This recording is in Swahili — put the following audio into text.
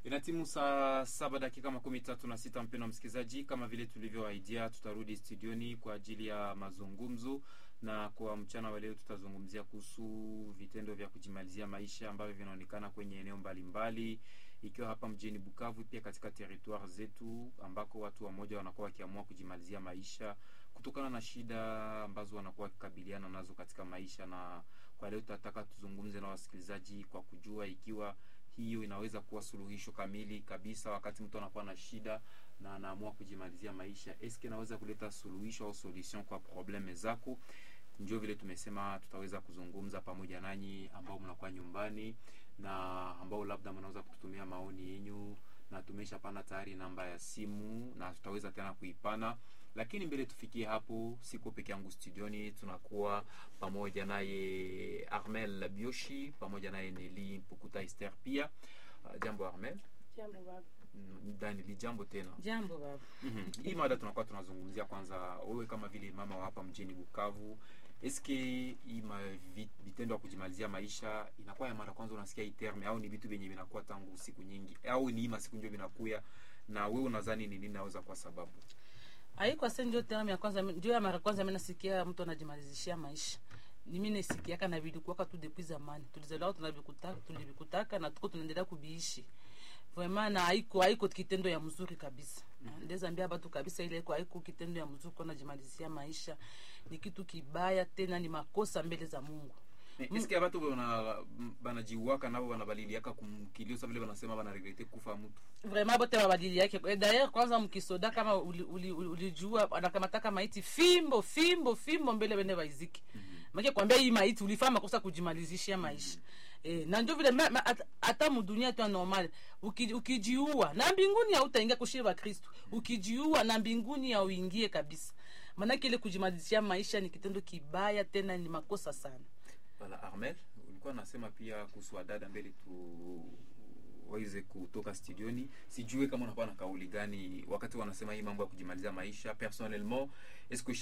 Inatimu saa saba dakika makumi tatu na sita mpendwa msikilizaji, kama vile tulivyoahidia, tutarudi studioni kwa ajili ya mazungumzo, na kwa mchana wa leo tutazungumzia kuhusu vitendo vya kujimalizia maisha ambavyo vinaonekana kwenye eneo mbalimbali, ikiwa hapa mjini Bukavu, pia katika territoire zetu ambako watu wamoja wanakuwa wakiamua kujimalizia maisha kutokana na shida ambazo wanakuwa wakikabiliana nazo katika maisha. Na kwa leo tutataka tuzungumze na wasikilizaji kwa kujua ikiwa hiyo inaweza kuwa suluhisho kamili kabisa wakati mtu anakuwa na shida na anaamua kujimalizia maisha. Eske inaweza kuleta suluhisho au solution kwa probleme zako? Ndio vile tumesema tutaweza kuzungumza pamoja nanyi ambao mnakuwa nyumbani na ambao labda mnaweza kututumia maoni yenyu, na tumeshapana tayari namba ya simu na tutaweza tena kuipana, lakini mbele tufikie hapo, siko peke yangu studioni, tunakuwa pamoja naye Armel Bioshi pamoja naye Neli Mpukuta Esther pia. Uh, jambo Armel. Jambo baba. Mm, Danili, jambo tena. Jambo baba. Mhm. Hii mada tunakuwa tunazungumzia kwanza, wewe kama vile mama wa hapa mjini Bukavu, eske hii ma vi- vitendo ya kujimalizia maisha inakuwa ya mara kwanza unasikia hii terme, au ni vitu vyenye vinakuwa tangu siku nyingi, au ni hii masiku ndio vinakuya, na wewe unadhani ni nini naweza kwa sababu? Haikuwa sasa ndio term ya kwanza ndio ya mara kwanza mimi nasikia mtu anajimalizishia maisha. Ni mimi nasikiaka na vilikuwa tu depuis zamani. Tulizaliwa tunavikutaka tulivikutaka na tuko tunaendelea kubiishi. Vraiment na haiko haiko kitendo ya mzuri kabisa. Ndeza ambia watu kabisa ile haiko haiko kitendo ya mzuri kwa najimalizishia maisha. Ni kitu kibaya tena ni makosa mbele za Mungu. Eh, Eske watu bana banajiuaka nabo banabaliliaka kumkilio sababu vile wanasema banaregrete kufa mtu. vraiment bote mabadili yake Eh, d'ailleurs kwanza mkisoda kama ulijua uli, uli, ulijua anakamataka maiti fimbo fimbo fimbo mbele bende baiziki make kwambia hii maiti ulifaa makosa kujimalizishia maisha eh, na ndio vile ma- ma- hata- hata mudunia tu ya normal uki, ukijiua na mbinguni hautaingia kushie wa kristu ukijiua na mbinguni hauingie kabisa maanake ile kujimalizishia maisha ni kitendo kibaya tena ni makosa sana Wala Armel, ulikuwa nasema pia kuhusu wadada mbele tu waweze kutoka studioni. Sijue kama unakuwa na kauli gani wakati wanasema hii mambo ya kujimaliza maisha personnellement, est-ce que